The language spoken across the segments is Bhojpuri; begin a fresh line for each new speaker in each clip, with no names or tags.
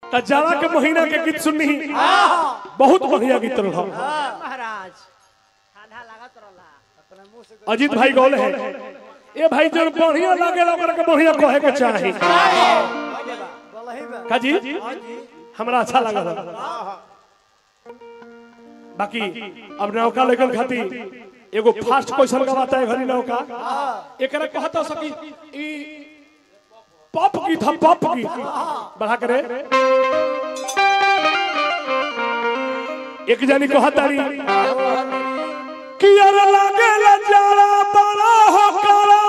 त जाड़ा के महीना के गीत सुननी बहुत बढ़िया गीत रहा
महाराज ठंडा लागत रहला
अपना मुंह से
अजीत भाई गौले है ए भाई जो बढ़िया लागेला ओकरा के बढ़िया कहे के चाही
बोलही बा
काजी हमरा अच्छा लागल बाकी अब नौका लेकर खातिर एगो फास्ट क्वेश्चन का बात है घरी नौका एकरा कहता सकी ई पॉप गीत हम पॉप गीत बढ़ा करे एक जानी कहतारी कि यार लागेला जाड़ा बड़ा हो करा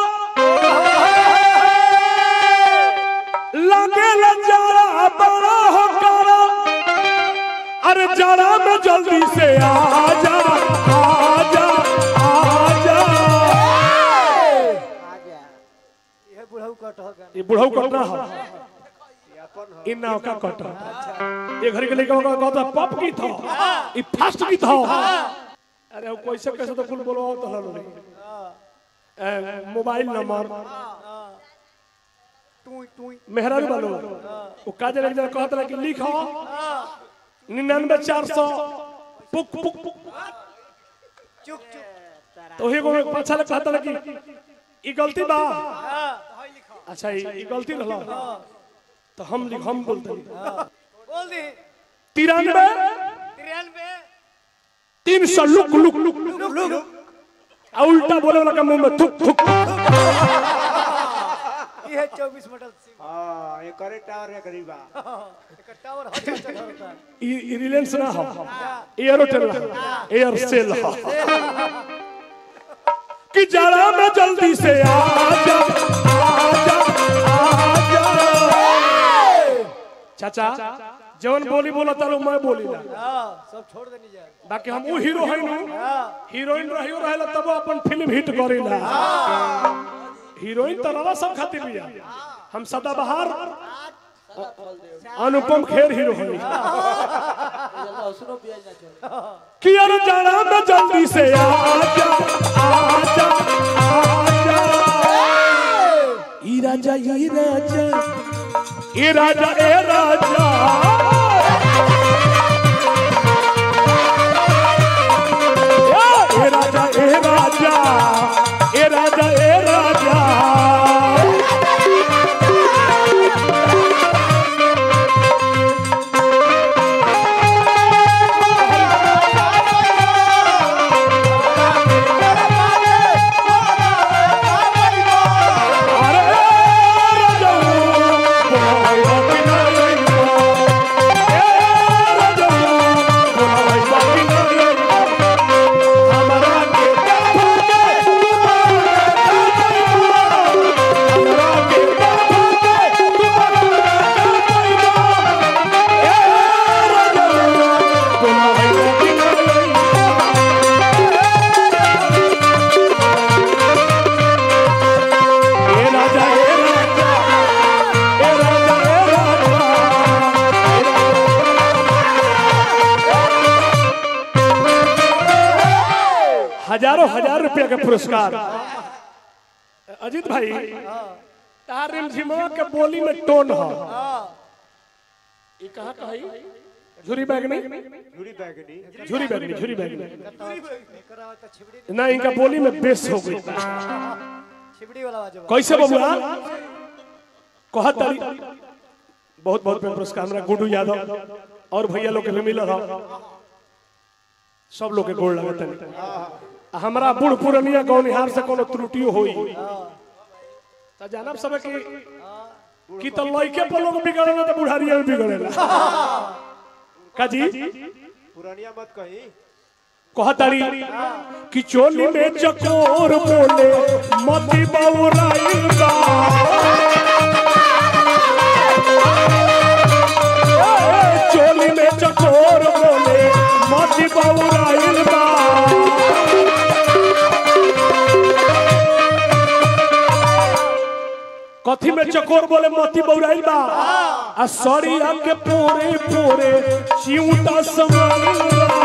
लागेला जाड़ा बड़ा हो करा अरे जाड़ा में जल्दी से आ जा आ जा आ जा
आजा
ये बुढ़ऊ कट हो गन
ये बुढ़ऊ कटना हो
ये अपन हो
इन नाव का कट ये घर के लड़का का कहता पप की था ये फास्ट की था अरे वो कैसे कैसे तो फुल बोलो तो हलो ए, मोबाइल नंबर
टूई टूई
मेहरारू वालो वो काजे लग जरा कहता कि लिखो निन्यानवे चार सौ पुक पुक पुक
चुक चुक
तो वही को पाछा लग कहता कि ई गलती बा
हां हई लिखो
अच्छा ई ई गलती रहला तो हम लिख हम बोलते
बोल दी
तिरानवे
तिरानवे
तीन सौ look look look
look look
आ उल्टा बोले वाला का मुंह में थुक थुक
ये 24 मॉडल सिम
हाँ ये करे टावर है करीबा
एक टावर हर जगह होता है
ई ई रिलायंस ना हो एयरटेल ना एयरसेल हो कि जरा में जल्दी से आ जा आ जा आ जा चाचा जवन बोली बोला तारो मैं बोली ना
हां सब छोड़ देनी जा
बाकी हम वो हीरो है नु
हां
हीरोइन रहियो रहेला तब अपन फिल्म हिट करेला हीरोइन तो रवा सब खातिर बिया हम सदाबहार अनुपम खेर हीरो है
लहसुनो प्याज ना चले
कि यार जाना में जल्दी से आ जा आ जा आ जा ई राजा ई राजा ई राजा ए राजा ए राजा ए राजा ए राजा ए राजा अरे राजा बोलाई बाकी नहीं ए राजा बोलाई बाकी नहीं हमारा के देखो के हमारा के देखो के ए राजा बोलाई बाकी नहीं ए राजा ए राजा ए राजा ए राजा हजारों हजार रुपया का पुरस्कार अजीत भाई तार रिमझिमा के बोली में टोन हो ये कहाँ कही झुरी बैग नहीं
झूरी बैगनी
झुरी बैग नहीं झुरी बैग नहीं
एकरा तो छिबड़ी
ना इनका बोली में बेस हो गई
छिबड़ी वाला आवाज
कैसे बबुआ कहत तारी बहुत बहुत पुरस्कार हमरा गुड्डू यादव और भैया लोग के भी मिलल हो सब लोग के गोड़ लगत है हमरा बूढ़ पुरनिया गौनिहार से कोनो त्रुटियो होई त जानब सब कि कि त लइके पर लोग बिगड़ेला त बुढ़ारिया में बिगड़ेला काजी
पुरानिया मत कही
कहतारी कि चोली में चकोर बोले मती बौराइल बा ए, चोली में चकोर बोले मती बौराइल बा कथी में चकोर बोले मोती बौराइल बा आ सरिया के पोरे पोरे चिऊटा समाइल बा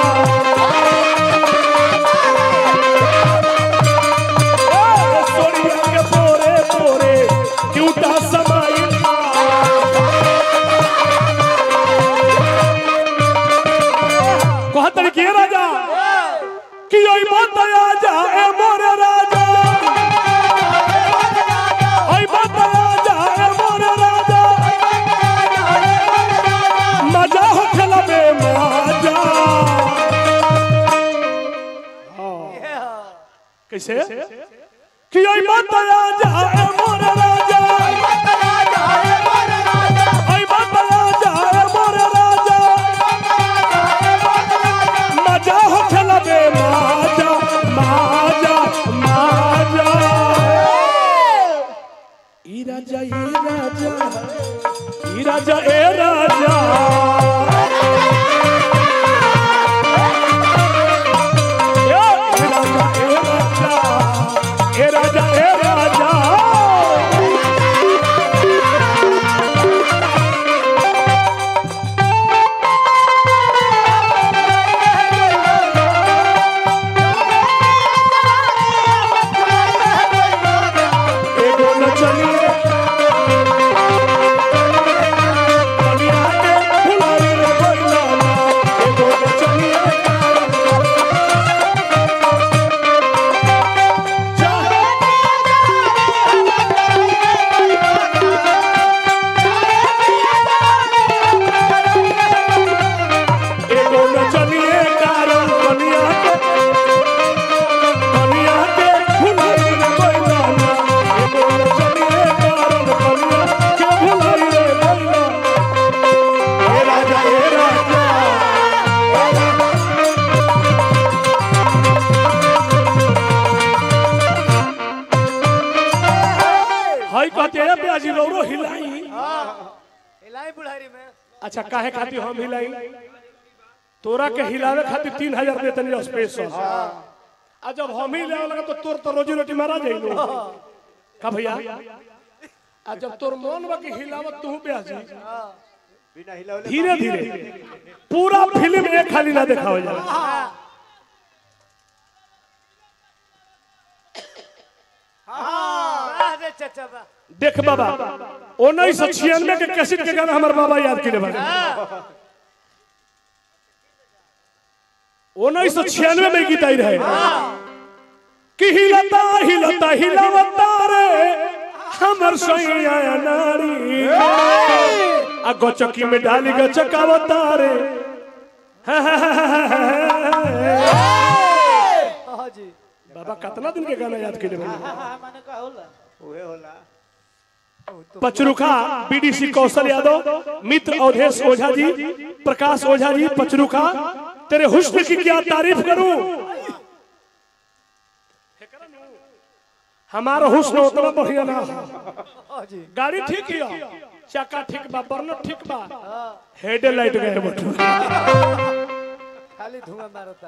ए, सरिया के पोरे पोरे चिऊटा समाइल बा कैसे कि आई बात राजा ए मोर राजा आई बात राजा ए मोर राजा मजा हो खेलबे माजा माजा माजा ई राजा ई राजा ई राजा ए राजा ए राजा ए राजा ए राजा ए राजा एगो न चलिए कनिया के फुलरी रे कोइला एगो न चलिए एगो न चलिए कारण कनिया के कनिया के फुलरी रे कोइला एगो न चलिए कारण कनिया के फुलरी रे कोइला हे राजा हे राजा हाय कहते हैं प्याजी रोरो हिलाई
हिलाई बुढ़ारी में
अच्छा काहे खातिर हम हिलाई तोरा के हिलावे खातिर तीन हजार देतनी स्पेशल आ जब हम ही ले लगा तो तोर तो रोजी रोटी मारा जाइलो का भैया आ जब तोर मन बा कि हिलावत तू प्याजी
बिना हिलावले
धीरे धीरे पूरा फिल्म एक खाली ना दिखाओ जाला
वाह रे चचा बा
देख बाबा उन्नीस सौ छियानवे के कैसेट के गाना हमारे बाबा याद किले बारे उन्नीस सौ छियानवे में गीत आई रहे कि हिलता हिलता हिलावता रे हमर सैया नारी आ गचकी में डाली गचकावता रे
हाँ जी
बाबा कितना दिन के गाना याद किले बारे
माने का होला
उहे होला
पचरुखा बीडीसी कौशल यादव मित्र अवधेश ओझा जी प्रकाश ओझा जी पचरुखा तेरे हुस्न की क्या तारीफ करूं हमारा हुस्न उतना बढ़िया ना हो।
हाँ जी
गाड़ी ठीक है चक्का ठीक बा बर्नर ठीक बा हेडलाइट गए बटू
खाली धुआं मारता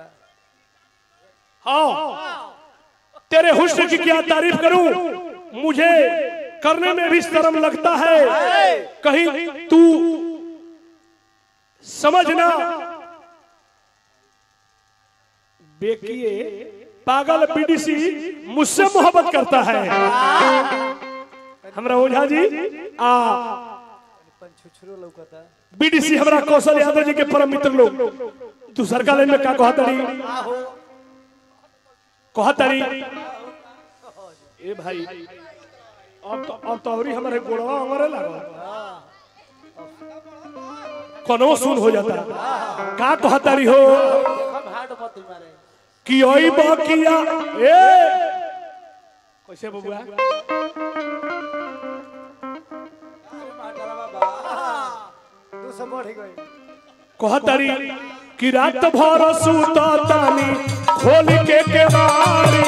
हाँ तेरे हुस्न की क्या तारीफ करूं मुझे करने में भी शर्म लगता है कहीं तू समझना बेकिए पागल पीडीसी मुझसे मोहब्बत करता है हमरा ओझा जी आ
पंछुछरो लौकता
बीडीसी हमरा कौशल यादव जी के परम मित्र लोग दूसर का लाइन में का कहतरी कहतरी ए भाई अब तो अब तो अवरी हमारे गोड़वा हमारे लगा कोनो सुन हो जाता का कहतरी हो
हम हार्ड मत मारे
कि ओई बकिया ए कैसे बबुआ
दू सौ बढ़ गई
कहतरी कि रात भर सुता तानी खोल के केवाड़ी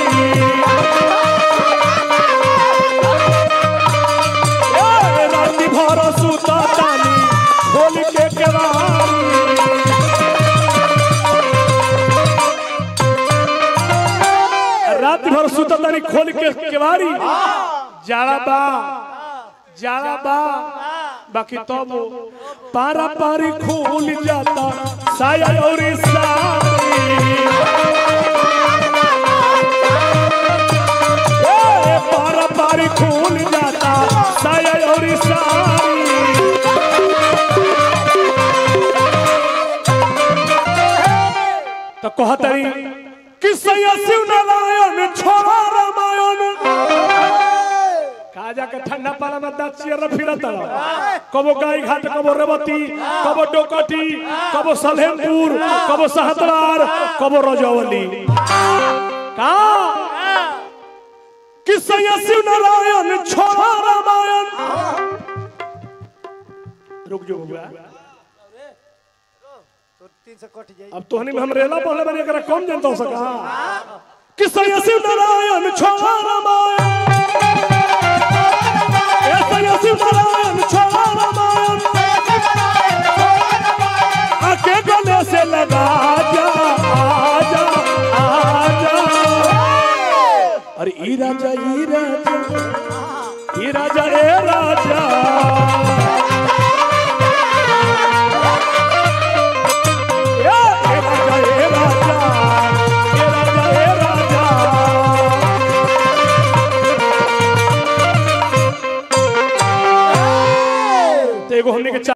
ए, रात भर सुता तानी खोल के केवाड़ी रात भर सुता तानी खोल के केवाड़ी जाड़ा बा जाड़ा बा बाकी तब पारा पारी खुल जाता साया और साड़ी ए, पारा पारी खुल जाता साया और साड़ी तो कहतरी कि सैया शिव नारायण छोड़ा रामायण काजा के ठंडा पाला में दांत चियर फिरत कबो गाय घाट कबो रेवती कबो डोकटी कबो सलेमपुर कबो सहतरार कबो रजौली का कि सैया शिव नारायण छोड़ा रामायण रुक जो बबुआ
तो तीन सौ कट जाई
अब तोहनी में हम रेला पहले बने एकरा कम जनता हो सका कि सैया शिव नारायण छोड़ा रामायण ए सैया शिव नारायण छोड़ा रामायण आके गले से लगा जा आजा आजा अरे ई राजा ई राजा ई राजा ए राजा ए ए राजा ए राजा ए राजा ए राजा तो एगो हमने के